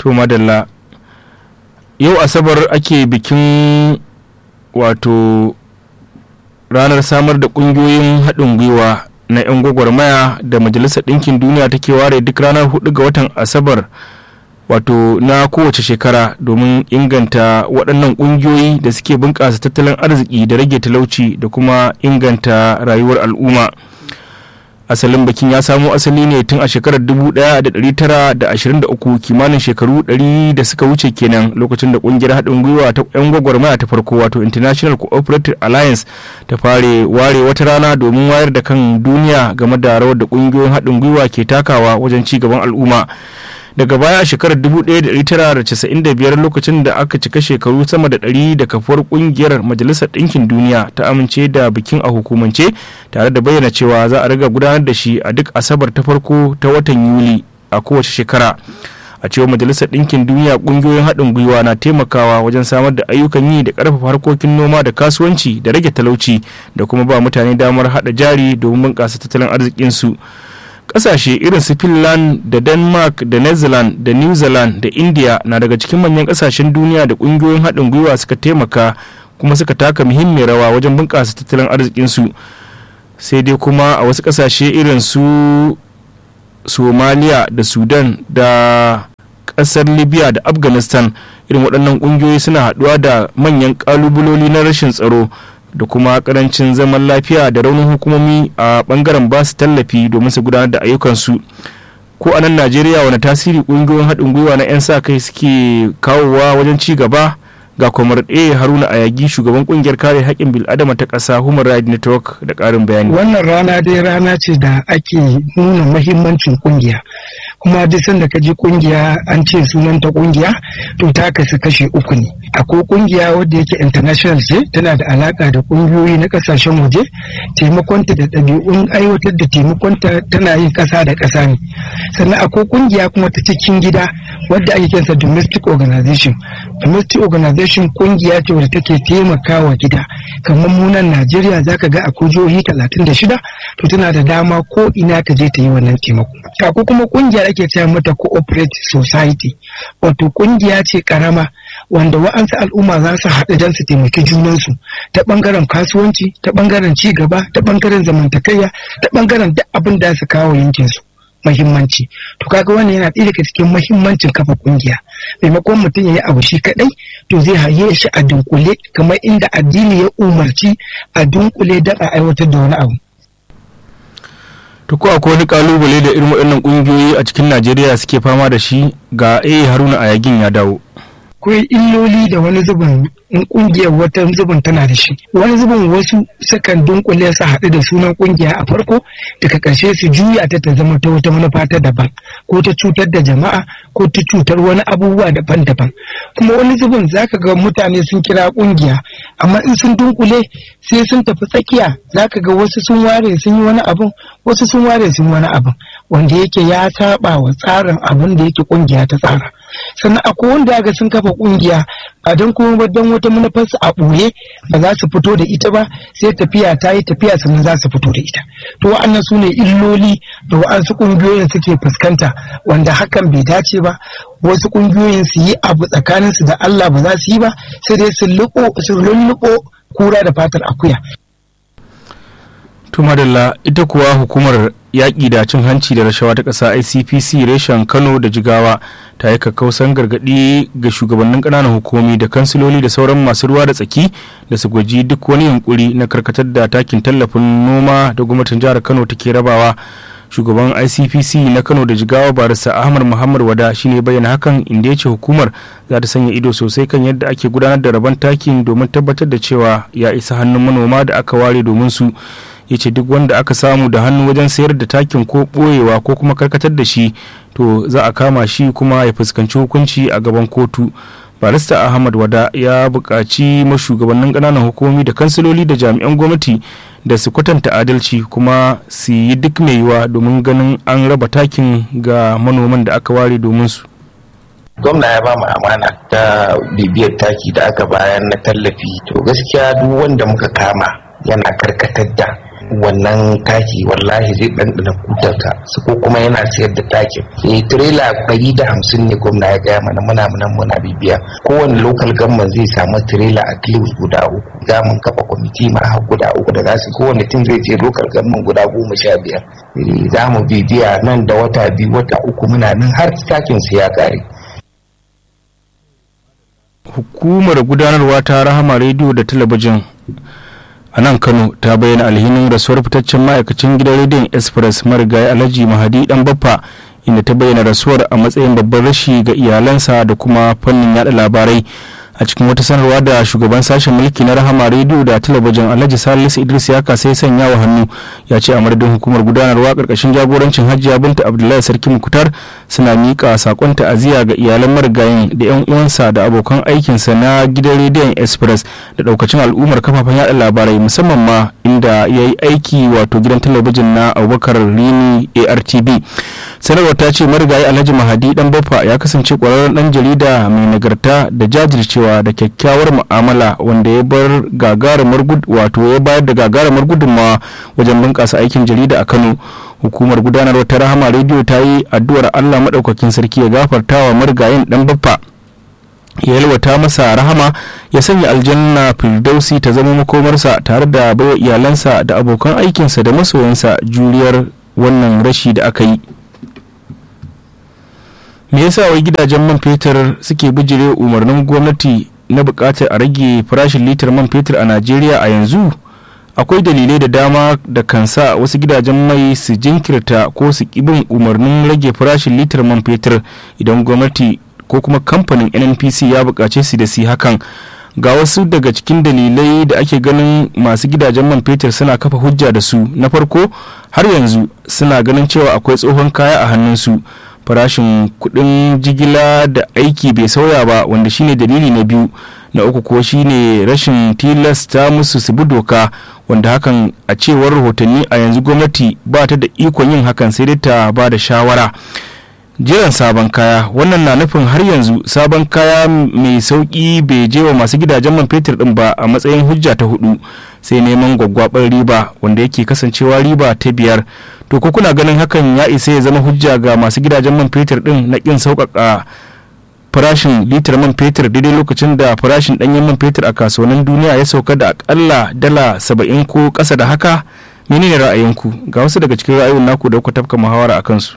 to madalla yau asabar ake bikin wato ranar samar da ƙungiyoyin haɗin gwiwa na 'yan gwagwarmaya da majalisar ɗinkin duniya take ware duk ranar 4 ga watan asabar wato na kowace shekara domin inganta waɗannan ƙungiyoyi da suke bunƙasa tattalin arziki da rage talauci da kuma inganta rayuwar al'umma asalin bikin ya samo asali ne tun a shekarar 1923 kimanin shekaru 100 da suka wuce kenan lokacin da kungiyar haɗin gwiwa ta 'yan gwagwarmaya ta farko wato international cooperative alliance ta fare ware wata rana domin wayar da kan duniya game da rawar da kungiyoyin haɗin gwiwa ke takawa wajen ci gaban al'umma daga baya a shekarar 1995 lokacin da aka cika shekaru sama da 100 da kafuwar kungiyar majalisar ɗinkin duniya ta amince da bikin a hukumance tare da bayyana cewa za a riga gudanar da shi a duk asabar ta farko ta watan yuli a kowace shekara a cewar majalisar ɗinkin duniya ƙungiyoyin haɗin gwiwa na taimakawa wajen samar da ayyukan yi da ƙarfafa harkokin noma da kasuwanci da rage talauci da kuma ba mutane damar haɗa jari domin bunƙasa tattalin arzikinsu kasashe irin su finland da denmark da netherlands da new zealand da india na daga cikin manyan kasashen duniya da kungiyoyin haɗin gwiwa suka taimaka kuma suka taka muhimmiyar rawa wajen bunƙasa tattalin arzikinsu sai dai kuma a wasu kasashe irin su somalia da sudan da ƙasar libya da afghanistan irin waɗannan ƙungiyoyi suna haɗuwa da manyan ƙalubaloli na rashin tsaro da kuma karancin zaman lafiya da raunin hukumomi a bangaren ba su tallafi domin su gudanar da ayyukansu ko a nan najeriya wani tasiri ƙungiyoyin haɗin gwiwa na 'yan sa kai suke kawowa wajen ci gaba ga kwamar a haruna ayagi shugaban kungiyar kare haƙƙin bil'adama ta ƙasa human rights network da ƙarin bayani wannan rana dai rana ce da ake nuna mahimmancin kungiya kuma duk sanda ka ji kungiya an ce sunanta kungiya to ta kasu kashe uku ne akwai kungiya wadda yake international ce tana da alaka da kungiyoyi na kasashen waje taimakonta da ɗabi'un aiwatar da taimakonta tana yin ƙasa da ƙasa ne sannan akwai kungiya kuma ta cikin gida wadda ake kinsa domestic organization domestic organization kungiya ce wadda take taimakawa gida kamar munan najeriya zaka ga akwai jihohi talatin da shida to tana da dama ko ina ta je ta yi wannan taimako akwai kuma kungiya ake cewa mata cooperative society wato kungiya ce karama wanda wa'ansu al'umma za su haɗu don su taimaki junansu ta ɓangaren kasuwanci ta ɓangaren ci gaba ta ɓangaren zamantakayya ta ɓangaren duk abin da su kawo yankinsu mahimmanci to kaga wannan yana ɗaya daga cikin mahimmancin kafa kungiya maimakon mutum ya yi abu shi kaɗai to zai haye shi a dunkule kamar inda addini ya umarci a dunkule don a aiwatar da wani abu to ko akwai wani kalubale da irin waɗannan ƙungiyoyi a cikin najeriya suke fama da shi ga a haruna ayagin ya dawo akwai illoli da wani zubin in kungiyar wata zubin tana da shi wani zubin wasu sukan dunkule su haɗu da sunan kungiya a farko daga ƙarshe su juya ta ta zama ta wata manufa ta daban ko ta cutar da jama'a ko ta cutar wani abubuwa daban-daban kuma wani zubin zaka ga mutane sun kira kungiya amma in sun dunkule sai sun tafi tsakiya zaka ga wasu sun ware sun yi wani abun wasu sun ware sun yi wani abun wanda yake ya saba wa tsarin abin da yake kungiya ta tsara sannan akwai wanda ga sun kafa kungiya ba don kuma ba don wata manufarsu a ɓoye ba za su fito da ita ba sai tafiya ta yi tafiya sannan za su fito da ita to wa'annan su ne illoli da wa'ansu ƙungiyoyin suke fuskanta wanda hakan bai dace ba wasu ƙungiyoyin su yi abu tsakaninsu da Allah ba za su yi ba sai dai su lulluɓo kura da fatar akuya to madalla ita kuwa hukumar yaƙi da cin hanci da rashawa ta ƙasa icpc reshen kano da jigawa ta yi kakkausan gargaɗi ga shugabannin ƙananan hukumomi da kansiloli da sauran masu ruwa da tsaki da su gwaji duk wani yunkuri na karkatar da takin tallafin noma da gwamnatin jihar kano take rabawa shugaban icpc na kano da jigawa barista ahmad muhammad wada shine bayyana hakan inda ya ce hukumar za ta sanya ido sosai kan yadda ake gudanar da rabon takin domin tabbatar da cewa ya isa hannun manoma da aka ware domin su ya ce duk wanda aka samu da hannu wajen sayar da takin ko ɓoyewa ko kuma karkatar da shi to za a kama shi kuma ya fuskanci hukunci a gaban kotu barista ahmad wada ya buƙaci mashugabannin ƙananan hukumomi da kansiloli da jami'an gwamnati da su kwatanta adalci kuma su yi duk mai yiwa domin ganin an raba takin ga manoman da aka ware domin su gwamna ya ba mu amana ta bibiyar taki da aka bayar na tallafi to gaskiya duk wanda muka kama yana karkatar da wannan taki wallahi zai ɗanɗana kutarka su ko kuma yana sayar da takin eh tirela ɗari da hamsin ne gwamna ya gaya mana muna nan muna bibiya kowane lokal gamman zai samu tirela a least guda uku za mun kafa kwamiti ma har guda uku da za su kowane tun zai je lokal gamman guda goma sha biyar za mu bibiya nan da wata biyu wata uku muna nan har takin su ya kare hukumar gudanarwa ta rahama rediyo da talabijin a nan kano ta bayyana alhinin rasuwar fitaccen ma'aikacin gidan rediyon express marigayi alhaji mahadi dan baffa inda ta bayyana rasuwar a matsayin babban rashi ga iyalansa da kuma fannin yada labarai a cikin wata sanarwa da shugaban sashen mulki na rahama rediyo da talabijin alhaji salisu idris ya kasa sanya wa hannu ya ce a madadin hukumar gudanarwa karkashin jagorancin hajiya binta abdullahi sarki mukutar suna miƙa sakon ta'aziyya ga iyalan marigayin da yan uwansa da abokan aikinsa na gidan rediyon express da daukacin al'ummar kafafen yada labarai musamman ma inda ya yi aiki wato gidan talabijin na abubakar rini artb sanarwar ta ce marigayi alhaji mahadi dan baffa ya kasance kwararren dan jarida mai nagarta da jajircewa da kyakkyawar mu'amala wanda ya bar gagarumar wato ya bayar da gagarumar gudunmawa wajen bunƙasa aikin jarida a kano hukumar gudanarwa ta rahama rediyo ta yi addu'ar allah maɗaukakin sarki ya gafarta wa marigayin dan baffa ya yalwata masa rahama ya sanya aljanna firdausi ta zama makomarsa tare da baiwa iyalansa da abokan aikinsa da masoyansa juriyar wannan rashi da aka yi me yasa wai gidajen man fetur suke bijire umarnin gwamnati na bukatar a rage farashin litar man fetur a najeriya a yanzu akwai dalilai da dama da kan sa wasu gidajen mai su jinkirta ko su bin umarnin rage farashin litar man fetur idan gwamnati ko kuma kamfanin nnpc ya bukace su da su hakan ga wasu daga cikin dalilai da ake ganin masu gidajen man fetur suna kafa hujja da su na farko har yanzu suna ganin cewa akwai tsohon kaya a hannunsu farashin kudin jigila da aiki bai sauya ba wanda shine dalili na biyu na uku ko shine rashin tilasta musu su bi doka wanda hakan a cewar rahotanni a yanzu gwamnati ba ta da ikon yin hakan sai dai ta ba da shawara jiran sabon kaya wannan na nufin har yanzu sabon kaya mai sauki bai je wa masu gidajen man fetur din ba a matsayin hujja ta hudu sai neman gwaggwabar riba wanda yake kasancewa riba ta biyar to ko kuna ganin hakan ya isa ya zama hujja ga masu gidajen man fetur din na kin sauƙaƙa farashin litar man fetur daidai lokacin da farashin ɗanyen man fetur a kasuwannin duniya ya sauka da akalla dala saba'in ko ƙasa da haka menene ra'ayinku ga wasu daga cikin ra'ayoyin naku da kuka tafka muhawara a kansu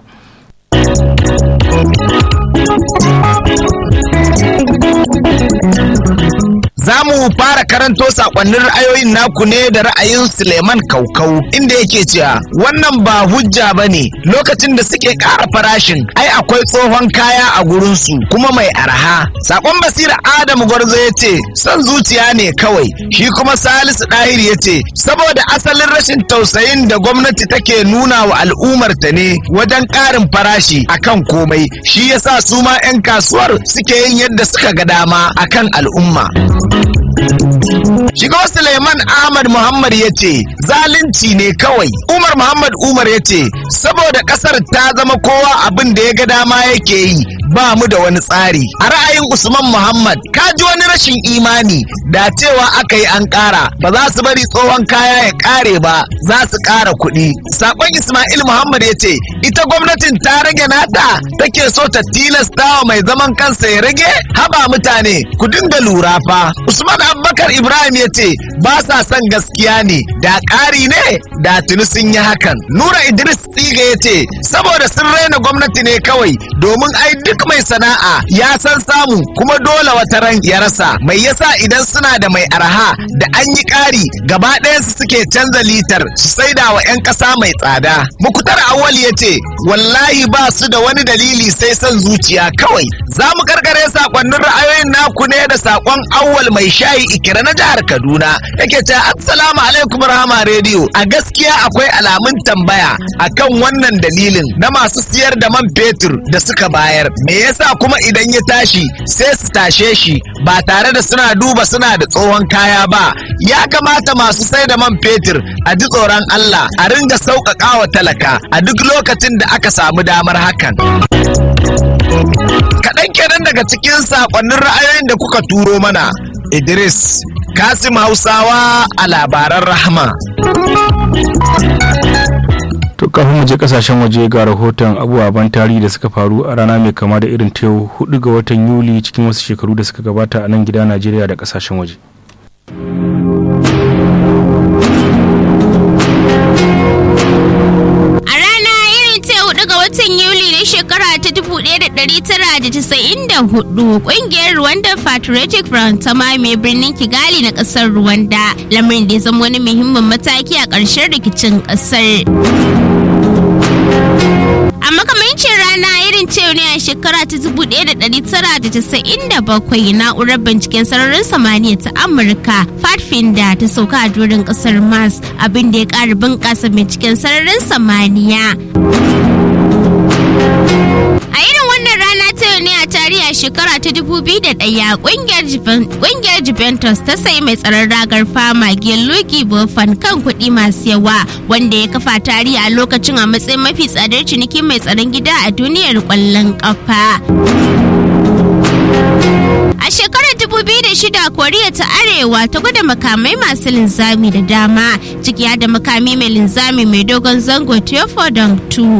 Za mu fara karanto sakonnin ra'ayoyin naku ne da ra'ayin Suleiman Kaukau inda yake cewa wannan ba hujja ba ne lokacin da suke ƙara farashin ai akwai tsohon kaya a gurinsu kuma mai arha. Sakon Basira Adamu Gwarzo ya ce son zuciya ne kawai shi kuma Salisu Ɗahir ya ce saboda asalin rashin tausayin da gwamnati take nuna wa al'ummarta ne wajen ƙarin farashi akan komai shi yasa su ma 'yan kasuwar suke yin yadda suka ga dama akan al'umma. Shiga Suleiman Ahmad Muhammad ya ce zalunci ne kawai. Umar Muhammad Umar ya ce saboda kasar ta zama kowa abin da ya ga dama yake yi ba mu da wani tsari. A ra'ayin Usman Muhammad ka ji wani rashin imani da cewa aka yi an ƙara ba za su bari tsohon kaya ya ƙare ba za su ƙara kuɗi. Sakon Ismail Muhammad ya ce ita gwamnatin ta rage nata take so ta tilasta wa mai zaman kansa ya rage haba mutane ku dinga lura fa. Usman Abubakar Ibrahim ya ce ba sa son gaskiya ne da ƙari ne da tuni sun yi hakan. Nura Idris Tsiga ya ce saboda sun raina gwamnati ne kawai domin ai duk mai sana'a ya san samu kuma dole wata ran ya rasa. Mai yasa idan suna da mai arha da an yi ƙari gaba ɗayansu suke canza litar su saida wa 'yan ƙasa mai tsada. Mukutar Awal ya ce wallahi ba su da wani dalili sai son zuciya kawai. Za mu karkare sakonnin ra'ayoyin naku ne da sakon awwal mai shayi ikira na jihar Kaduna yake ce assalamu alaikum rahama rediyo a gaskiya akwai alamun tambaya akan wannan dalilin na masu siyar da man fetur da suka bayar me yasa kuma idan ya tashi sai su tashe shi ba tare da suna duba suna da tsohon kaya ba ya kamata masu sai da man fetur a ji tsoron Allah a ringa sauƙaƙa wa talaka a duk lokacin da aka samu damar hakan. Kaɗan kenan daga cikin saƙonnin ra'ayoyin da kuka turo mana. Idris Kasim Hausawa a labaran rahama. to kafin mu je kasashen waje ga rahoton abubuwan tarihi da suka faru a rana mai kama da irin ta yau 4 ga watan yuli cikin wasu shekaru da suka gabata a nan gida najeriya da kasashen waje A rana irin ta hudu ga watan Yuli na shekara ta 1994 kungiyar Rwanda Patriotic Front ta mamaye birnin Kigali na kasar Rwanda lamarin da ya zama wani muhimmin mataki a ƙarshen rikicin ƙasar. A makamancin rana irin ce ne a shekara ta 1997 na'urar binciken sararin samaniya ta Amurka Pathfinder ta sauka a doron kasar Mars abin da ya ƙara bunƙasa binciken sararin samaniya. A irin wannan rana ta yau ne a tarihi a shekara ta 2001 kungiyar Juventus ta sayi mai tsaron ragar fama Gianluigi Buffon kan kuɗi masu yawa wanda ya kafa tarihi a lokacin a matsayin mafi tsadar ciniki mai tsaron gida a duniyar ƙwallon ƙafa. A shekarar 2006 Koriya ta Arewa ta gwada makamai masu linzami da dama ciki da makami mai linzami mai dogon zango Theophodon 2.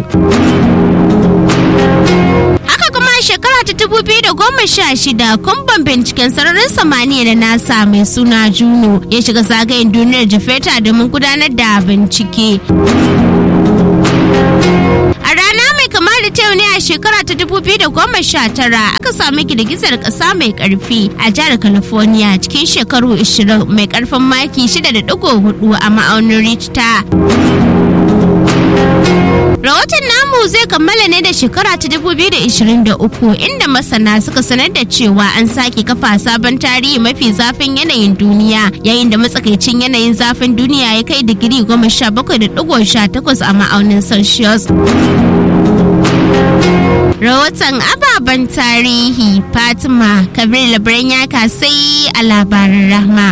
Haka kuma a shekara ta 2016 kumban binciken sararin samaniya da nasa mai suna Juno ya shiga zagayen duniyar Jafeta domin gudanar da bincike. A rana mai kama da ta ne a shekara ta 2019 aka sami girgizar ƙasa mai ƙarfi a jihar California cikin shekaru 20 mai ƙarfin maki 6.4 a ma'aunin Richter. Rahoton namu zai kammala ne da shekara ta 2023 inda masana suka sanar da cewa an sake kafa sabon tarihi mafi zafin yanayin duniya yayin da matsakaicin yanayin zafin duniya ya kai digiri 17.18 a ma'aunin Celsius. Rahoton ababen tarihi Fatima Kabir Labaran ya kasai a labarin rahma.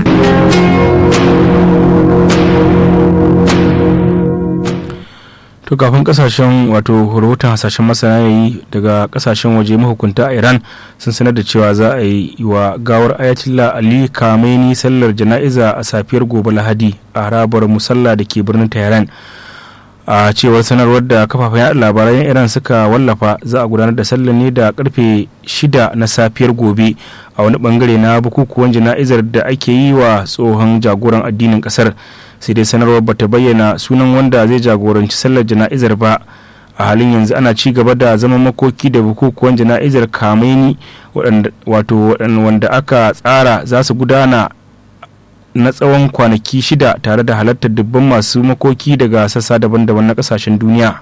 to kafin kasashen wato rahoton hasashen masana yayi daga kasashen waje mahukunta a iran sun sanar da cewa za a yi wa gawar ayatollah ali kameni sallar jana'iza a safiyar gobe lahadi a harabar musalla da ke birnin tehran a cewar sanarwar da kafafen yaɗa labaran iran suka wallafa za a gudanar da sallar ne da karfe 6 na safiyar gobe a wani bangare na bukukuwan jana'izar da ake yi wa tsohon jagoran addinin kasar sai dai sanarwar bata bayyana sunan wanda zai jagoranci sallar jana'izar ba a halin yanzu ana ci gaba da zaman makoki da bukukuwan jana'izar kamaini wato wanda aka tsara za su gudana na tsawon kwanaki shida tare da halartar dubban masu makoki daga sassa daban-daban na kasashen duniya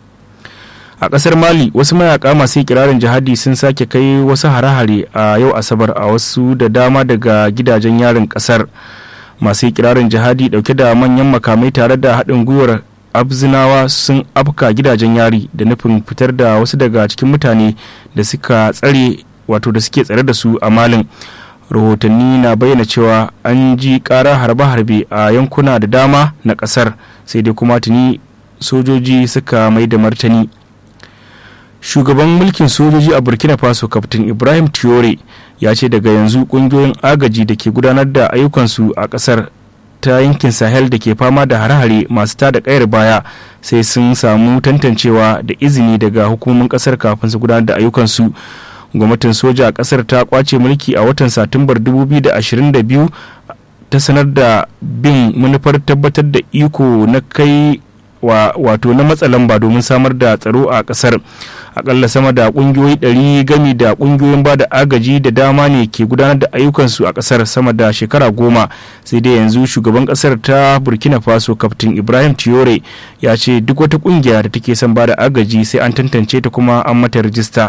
a kasar mali wasu mayaka masu kirarin jihadi sun sake kai wasu hare-hare a yau asabar a wasu da dama daga gidajen yarin kasar masu kirarin jihadi dauke da manyan makamai tare da haɗin gwiwar abzinawa sun afka gidajen yari da nufin fitar da wasu daga cikin mutane da suka tsare wato da suke tsare da su a malin rahotanni na bayyana cewa an ji ƙara harbe-harbe a yankuna da dama na ƙasar sai dai kuma tuni sojoji suka mai da martani shugaban mulkin sojoji a burkina faso kaftin ibrahim tiore ya ce daga yanzu kungiyoyin agaji da ke gudanar da ayyukansu a kasar ta yankin sahel da ke fama da hare-hare masu tada kayar baya sai sun samu tantancewa da izini daga hukumomin kasar kafin su gudanar da ayyukansu gwamnatin soja a kasar ta kwace mulki a watan satumbar 2022 ta sanar da bin manufar tabbatar da iko na kai wato na matsa lamba domin samar da tsaro a kasar akalla sama da kungiyoyi 100 gami da kungiyoyin ba da agaji da dama ne ke gudanar da ayyukansu a kasar sama da shekara goma sai dai yanzu shugaban kasar ta burkina faso kaftin ibrahim tiore ya ce duk wata kungiya da take son ba da agaji sai an tantance ta kuma an mata rijista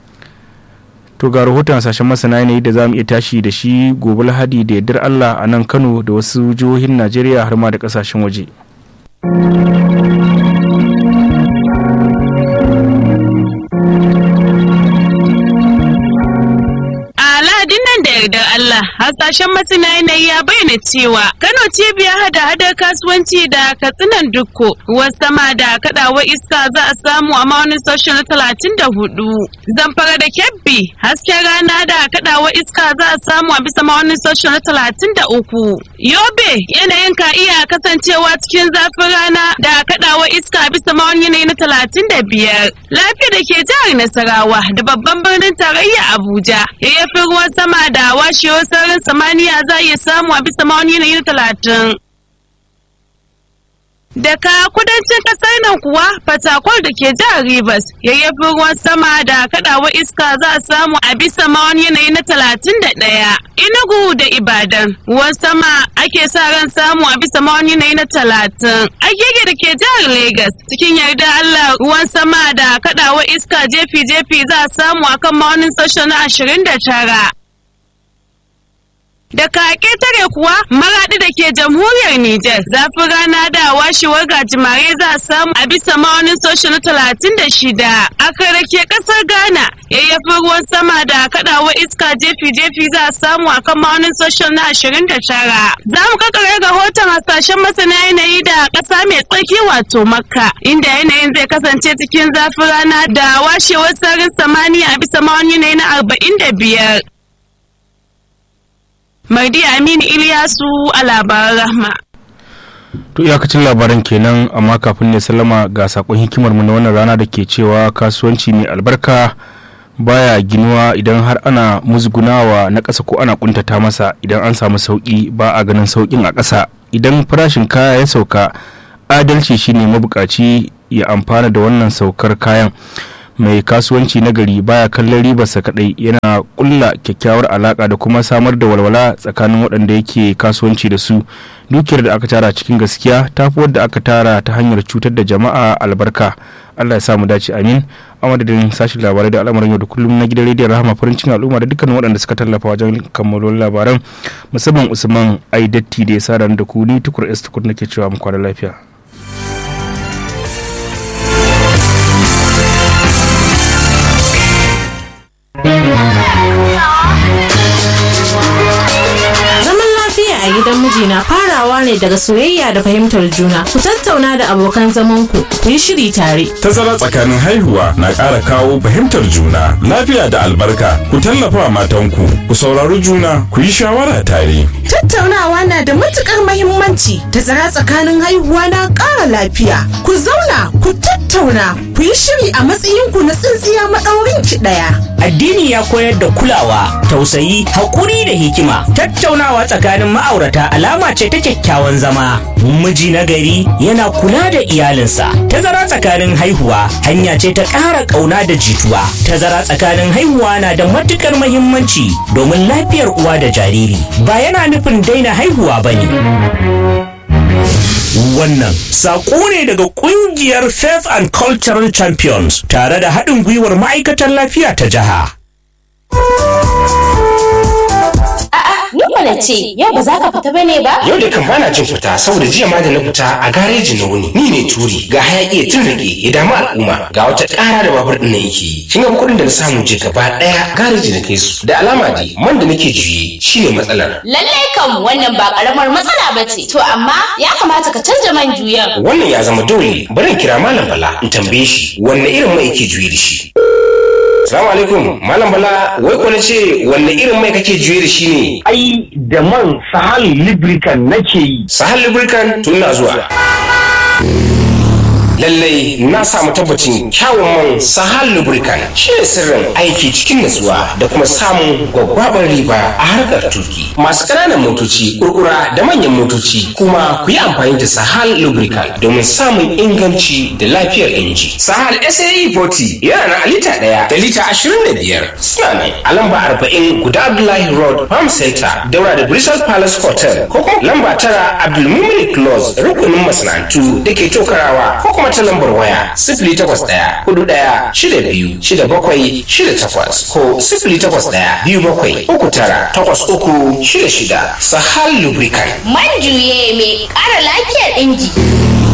to ga rahoton sashen masana yanayi da za mu iya tashi da shi gobe lahadi da yardar allah a nan kano da wasu jihohin najeriya har ma da kasashen waje. nan da yardar Allah hasashen masana yanayi ya bayyana cewa Kano cibiyar hada-hadar kasuwanci da katsinan dukko ruwan sama da kadawar iska za a samu a maunin sashen na talatin da hudu zamfara da kebbi hasken rana da kadawar iska za a samu a bisa maunin sashen na talatin da uku yobe yanayin ka iya kasancewa cikin zafin rana da kadawar iska bisa maunin yanayi na talatin da biyar lafiya da ke jihar nasarawa da babban birnin tarayya abuja yayyafin ruwan sama da washewar sararin samaniya za a iya samu a bisa maunin yanayi na talatin Daga kudancin kasar nan kuwa fatakwal da ke jihar Rivers yayyafin ruwan sama da kadawa iska za a samu a bisa mawani yanayi na talatin da ɗaya. Inugu da Ibadan ruwan sama ake sa ran samu a bisa mawani yanayi na talatin. Agege da ke jihar Legas cikin yarda Allah ruwan sama da kadawa iska jefi-jefi za a samu akan mawanin sashen na ashirin da tara. Da kake tare kuwa maraɗi da ke jamhuriyar Nijar zafin rana da washewar gajimare za a samu a bisa ma'aunin sosho na talatin da shida. A da ke ƙasar Ghana yayyafin ruwan sama da kaɗawa iska jefi-jefi za a samu a kan ma'aunin sosho na ashirin da tara. Za mu kakare rahoton hasashen masana yanayi da ƙasa mai tsarki wato Makka inda yanayin zai kasance cikin zafin rana da washewar sararin samaniya a bisa ma'aunin yanayi na arba'in da biyar. Mardi Aminu Iliyasu a labaran rahma. To iyakacin labaran kenan amma kafin ne sallama ga sakon hikimar mu na wannan rana da ke cewa kasuwanci mai albarka baya ginuwa idan har ana musgunawa na ƙasa ko ana kuntata masa idan an samu sauƙi ba a ganin sauƙin a ƙasa idan farashin kaya ya sauka adalci shine mabukaci ya amfana da wannan saukar kayan mai kasuwanci na gari baya kallon ribarsa kadai yana kulla kyakkyawar alaka da kuma samar da walwala tsakanin waɗanda yake kasuwanci da su dukiyar da aka tara cikin gaskiya ta fi wadda aka tara ta hanyar cutar da jama'a albarka allah ya samu dace amin a madadin sashen labarai da al'amuran yau da kullum na gidan rediyon rahama farin cikin al'umma da dukkanin waɗanda suka tallafa wajen kammalon labaran musamman usman aidatti da ya sa da ku ni tukur s tukur nake cewa mu kwana lafiya Zaman lafiya a gidan mijina farawa ne daga soyayya da fahimtar juna. Ku tattauna da abokan zamanku, ku yi shiri tare. Tazara tsakanin haihuwa na ƙara kawo fahimtar juna, lafiya da albarka. Ku tallafa matanku, ku saurari juna, ku yi shawara tare. Tattaunawa na da matukar mahimmanci. Tazara tsakanin haihuwa na ƙara lafiya. Ku zauna, ku tattauna, ku yi shiri a matsayinku na tsintsiya maɗaurin ki ɗaya. Addini ya koyar da kulawa, tausayi, haƙuri da hikima. Tattaunawa tsakanin ma'aurata alama ce ta kyakkyawan zama. Miji na gari yana kula da iyalinsa. Tazara tsakanin haihuwa hanya ce ta ƙara ƙauna da jituwa. Tazara tsakanin haihuwa na da matuƙar mahimmanci domin lafiyar uwa da jariri. Ba yana nufin daina haihuwa ba ne. Wannan saƙo ne daga ƙungiyar Faith and Cultural Champions tare da haɗin gwiwar ma'aikatan lafiya ta jiha. Ni mana ce, yau ba za ka fita bane ba? Yau da kan bana jin fita saboda jiya ma da na fita a gareji na wuni. Ni ne turi ga hayaki ya tun rage ya damu al'umma ga wata ƙara da babur ɗin na yake yi. Kin ga kuɗin da na samu je gaba ɗaya gareji na kai su. Da alama dai man da nake juye shine matsalar. Lallai kam wannan ba karamar matsala ba ce. To amma ya kamata ka canja man juyan. Wannan ya zama dole bari in kira Malam Bala in tambaye shi wanne irin mai yake juye da shi. Salamu alaikum, Malam Bala, wai ko ce wanne irin mai kake juye da shi ne? Ai, da man Sahal Lubricant nake yi. Sahal Lubricant tun na zuwa. lallai na samu tabbacin kyawun man sahal lubricant shi ne sirrin aiki cikin natsuwa da kuma samun gwaggwabar riba a harkar tuki masu ƙananan motoci kurkura da manyan motoci kuma ku yi amfani da sahal lubricant domin samun inganci da lafiyar inji sahal sae 40 yana na lita ɗaya da lita ashirin da biyar suna ne a lamba arba'in guda abdullahi road farm center daura da bristol palace hotel ko kuma lamba tara abdulmumin close rukunin masana'antu da ke tokarawa ko kuma ta lambar waya sifili takwas ɗaya hudu ɗaya shida biyu shida bakwai shida takwas ko sifili takwas ɗaya biyu bakwai uku tara takwas uku shida shida sahal lubricant Man juye mai ƙara lafiyar inji.